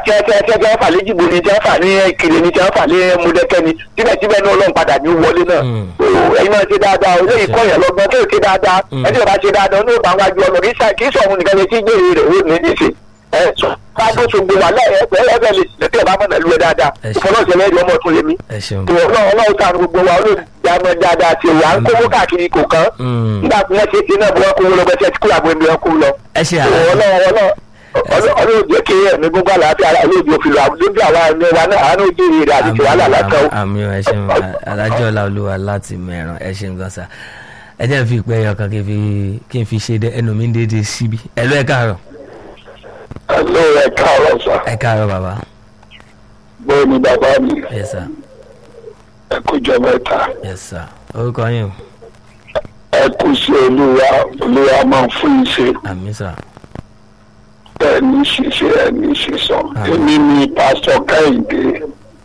tí wọ́n tí wọ́n fà léjìgbò ni tí wọ́n fà ní ìkirè ni tí wọ́n fà ní mọdẹ́kẹ́ ni síbẹ̀síbẹ̀ ní ọlọ́run padà ní wọlé náà Mm. ẹ̀yin náà ṣe dáadáa o eléyìí kọ́ yẹn lọ́gbọ́n tó ṣe dáadáa Mm. ẹni tó bá ṣe dáadáa ní òbá wájú ọlọ́ kì í ṣe- kì í sọ̀run nìkan ṣe tí gbèrè rẹ̀ ó ní níṣe ẹ sọ káàdó ṣògbó wà láyé ẹgbẹ́ ẹgbẹ́ lè lẹ́tẹ̀ bá mọ̀nà lu ẹ dáadáa Ẹ ṣe. ìfọlọ́sẹ̀ lẹ́yìn ọmọ tún lé mi ẹ ṣeun ọlọ́run ọlọ́run sàánú gbogbo wa olóòjàmọ́ dáadáa ti wà ń kówó káàkiri kò kán Mm. nígbà tí wọ́n ṣe ti náà bí wọ́n kówó lọ bẹ́ẹ̀ tí kúrò àbọ̀ ẹ̀mí wọn kó lọ. ẹ ṣe ọlọ́run àlàyé ọlọ́run ọlọ́run jẹ́ kí ẹ̀mí gbogbo àlàáfíà ara lóòjì òfin lọ lójú àwa ẹ̀mí wa náà àánú ojú ìrìn àti ti wàhálà látọ̀. àmì ẹ ṣeun alájọ ọláolúwa láti mẹ́ràn ẹ ṣeun gan sa ẹ jẹ́ n fi ìpẹ́ ẹyọ kan kí n fi kí n fi ṣe dé ẹnu mi ń dédé síbi ẹ lọ ẹ káàárọ̀ ẹ̀lọ́ ẹ̀ káàárọ̀ sà ẹ káàárọ̀ bàbá bóyá ni bàbá mi ẹ sà ẹ kú jọ mẹ́ta ẹ sà orúkọ yín o ẹ kú sí olúwa olúwa máa fún iṣẹ́ àmì sà ẹni ṣiṣẹ́ ẹni sísọ Àmín. èmi ni pásítọ̀ kẹ́hìndé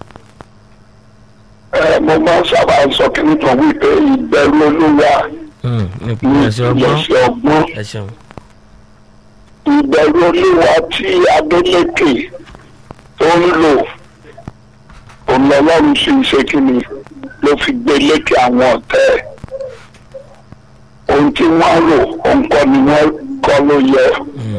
ẹ mo máa ń sábà sọ kí n tó wípé ìbẹ̀rù olúwa Mm, ní ní ìpínlẹ̀ ọgbọ́n ìpìlẹ̀ṣẹ̀ ọgbọ́n ẹ ṣeun ìbẹ̀rù olúwa tí adélékè tó ń lò òun lọ́lọ́run sì ń ṣe kí ni ló fi gbé lékè àwọn ọ̀tẹ́ ẹ̀ ohun tí wọ́n rò òun kọ́ ni wọ́n kọ́ ló yẹ Mm,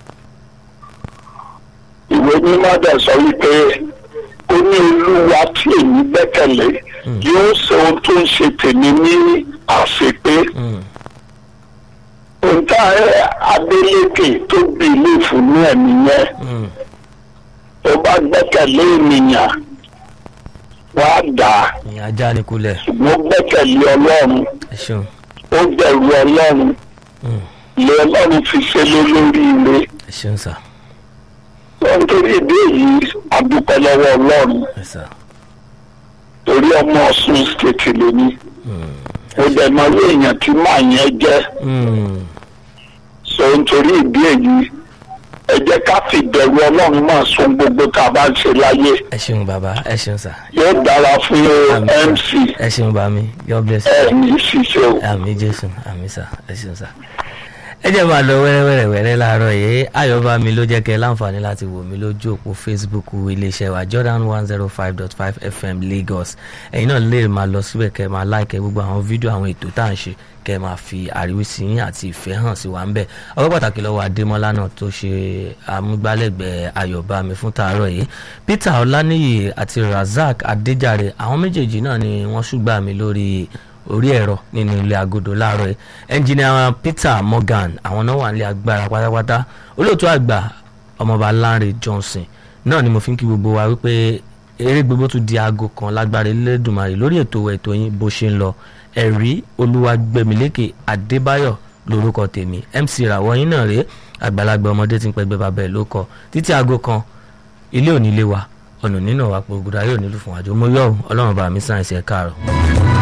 ìwé mímọ́ dẹ̀ sọ wípé ó ní olúwa tí èmi gbẹ́kẹ̀lé Mm. yóò ṣe ohun tó ń ṣe tèmi ní àṣepé mm, ohun tá adélékè tó gbé ilé ìfúnnú ẹ̀mí yẹn mm, tó bá gbẹ́kẹ̀lé ènìyàn wá dà á ìyẹn ajá ní kulẹ̀ ṣùgbọ́n gbẹ́kẹ̀lé ọlọ́run ẹ ṣeun ó bẹ̀rù ọlọ́run Mm, ilé ọlọ́run fi ṣe lé lórí ire ẹ ṣeun sà nítorí ìdí èyí adúpẹ́ lọ́wọ́ ọlọ́run ẹ sà torí ọmọ ọ̀ṣun stéètì lóní Mm, ó dẹ̀ mọ ilé èèyàn tí màá yẹn jẹ́ mm, so nítorí ìdí èyí ẹ jẹ́ ká fi bẹ̀rù ọlọ́run máa sun gbogbo tá a bá ń ṣe láyé ẹ ṣeun bàbá ẹ ṣeun sà yóò dára fún Àmín. mc ẹ ṣeun bàmí god bless you. ẹ ní ṣíṣe o. àmì jésù àmì sà ẹ ṣeun sà. ẹ jẹ́ máa lọ wẹ́rẹ́wẹ́rẹ́wẹ́rẹ́ láàárọ̀ yìí ayọ̀bá mi ló jẹ́ kẹ́ ẹ láǹfààní láti wò mí lójú òpó facebook iléeṣẹ́ wa jordan one zero five dot five fm lagos ẹ̀yin náà lè máa lọ síbẹ̀ kẹ́ ẹ máa láìkẹ́ gbogbo àwọn fídíò àwọn ètò tá à ń ṣe kẹ́ ẹ máa fi àríwísí yín àti ìfẹ́ hàn sí wa ń bẹ̀ ọpẹ́ pàtàkì lọ́wọ́ adémọ́lá náà tó ṣe amúgbálẹ́gbẹ̀ẹ́ ayọ̀bá mi fún tàárọ̀ yìí peter ọláníyì àti razak adéjàre àwọn méjèèjì náà ni wọ́n ṣùgbà mí lórí orí ẹ̀rọ nínú ilé agodo láàárọ̀ yìí ẹnjìnìà peter morgan àwọn náà wà nílé agbára pátápátá olóòtú àgbà ọmọọba lanre johnson náà ni mo fi ń kí gbogbo wa wípé eré gbogbo tún di aago kan lágbára elédùnmarè lórí ètò ètò yín bó ṣe ń lọ ẹ̀rí olúwàgbẹ̀mílékè adébáyọ̀ lórúkọ tèmi mc ràwọ̀ yín náà rèé àgbàlagbà ọmọdé tí ń pẹgbẹ́ bàbá ẹ̀ ló kọ títí aago kan ilé òní lé wa ọ̀nà nínú wa pògùdà yóò nílùú fún àjò mo yọ̀ ọ́ ọlọ́run bá mi sáyẹ̀nsì ẹ̀ káàárọ̀.